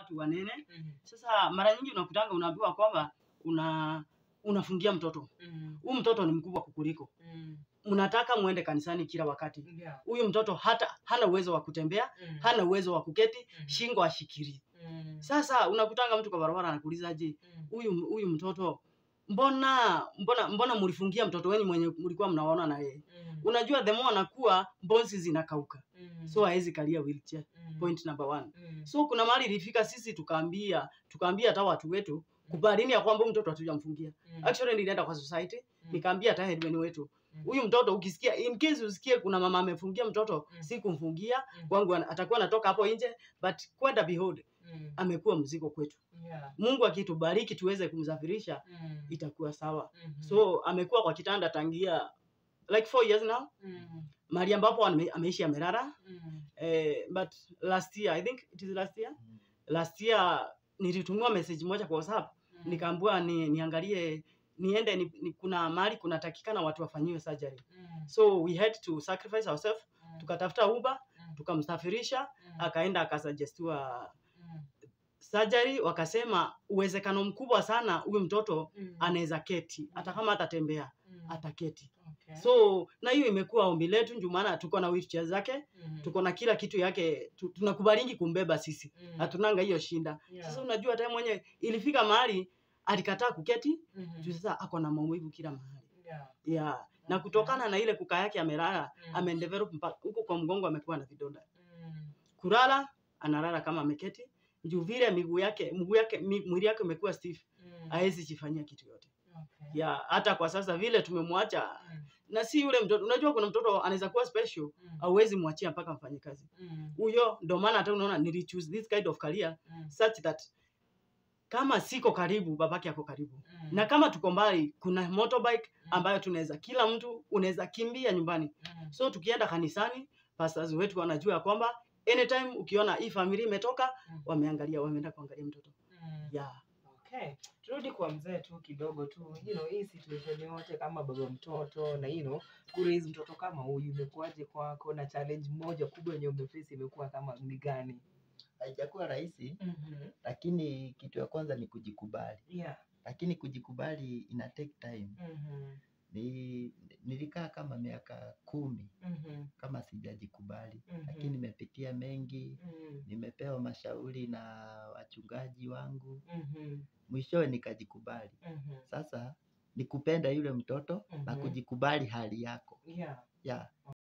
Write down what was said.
watu wanene. Mhm. Sasa mara nyingi unakutanga unaambiwa kwamba una unafungia mtoto Mhm. huyu mtoto ni mkubwa kukuliko, Mhm. mnataka muende kanisani kila wakati. Yeah. Huyu mtoto hata hana uwezo wa kutembea, Mhm. hana uwezo wa kuketi, Mhm. shingo ashikiri. Mhm. Sasa unakutanga mtu kwa barabara anakuuliza, je, Mhm. huyu huyu mtoto mbona mbona mbona mlifungia mtoto wenu mwenye mlikuwa mnaona na yeye? Mhm. Unajua the more anakuwa bonzi zinakauka, Mhm. so hawezi kalia wheelchair. Mhm. Point number one. Mhm. So kuna mahali ilifika sisi tukaambia tukaambia hata watu wetu kubalini ya kwamba huyu mtoto hatujamfungia. Mhm. Actually nilienda kwa society Mhm. nikaambia hata headman wetu Mhm. huyu mtoto ukisikia, in case usikie kuna mama amefungia mtoto, Mm. si kumfungia Mhm. kwangu, ana- atakuwa anatoka hapo nje, but kwenda behold, Mhm. amekuwa mzigo kwetu. Yeah. Mungu akitubariki tuweze kumsafirisha Mhm. itakuwa sawa. Mhm. So amekuwa kwa kitanda tangia like four years now, Mhm. mahali ambapo ame, ameishi amelala. Mhm. Eh, but last year I think it is last year, last year nilitumiwa message moja kwa WhatsApp Mhm. nikaambiwa ni, niangalie niende ni, ni, kuna mahali kunatakikana watu wafanyiwe surgery. Mhm. So we had to sacrifice ourselves, Mhm. tukatafuta Uber Mhm. tukamsafirisha, Mhm. akaenda akasuggestiwa Mhm. surgery. Wakasema uwezekano mkubwa sana huyu mtoto Mhm. anaweza keti, hata kama atatembea Mhm. ataketi. Okay. So na hiyo imekuwa ombi letu, ndio maana tuko na wheelchair zake, Mhm. tuko na kila kitu yake, tu- tunakubalingi kumbeba sisi, Mhm. hatunanga hiyo shinda. Yeah. Sasa unajua hata yeye mwenye ilifika mahali alikataa kuketi, Mhm. juu sasa ako na maumivu kila mahali Yeah. yeah. Na Okay. kutokana na ile kukaa yake amelala, Mm. amedevelop mpaka huko kwa mgongo amekuwa na vidonda. Mhm. Kulala analala kama ameketi, juu vile miguu yake mguu yake mi- mwili yake umekuwa stiff, Mhm. hawezi jifanyia kitu yote. Okay. Yeah, hata kwa sasa vile tumemwacha Mhm. na si yule mtoto. Unajua kuna mtoto anaweza kuwa special, Mhm. hauwezi mwachia mpaka mfanye kazi. Mhm. Huyo ndio maana hata unaona nili choose this kind of career Mhm. such that kama siko karibu babake ako karibu Mhm. na kama tuko mbali kuna motorbike Mhm. ambayo tunaweza kila mtu unaweza kimbia nyumbani Mhm. so tukienda kanisani pastors wetu wanajua ya kwamba anytime ukiona hii familia imetoka Mhm. wameangalia wameenda kuangalia mtoto Mhm. yeah. Okay. Turudi kwa mzee tu kidogo tu. You know, hii situation yote kama baba mtoto na you know, kuraise mtoto kama huyu imekuwaje kwako na challenge moja kubwa yenye umeface imekuwa kama ni gani? haijakuwa rahisi, Mhm. lakini kitu ya kwanza ni kujikubali, Yeah. lakini kujikubali ina take time. Mhm. Ni, nilikaa kama miaka kumi Mhm. kama sijajikubali, Mhm. lakini nimepitia mengi, Mhm. nimepewa mashauri na wachungaji wangu, Mhm. mwishowe nikajikubali. Mhm. Sasa ni kupenda yule mtoto na Mhm. kujikubali hali yako Yeah. yeah.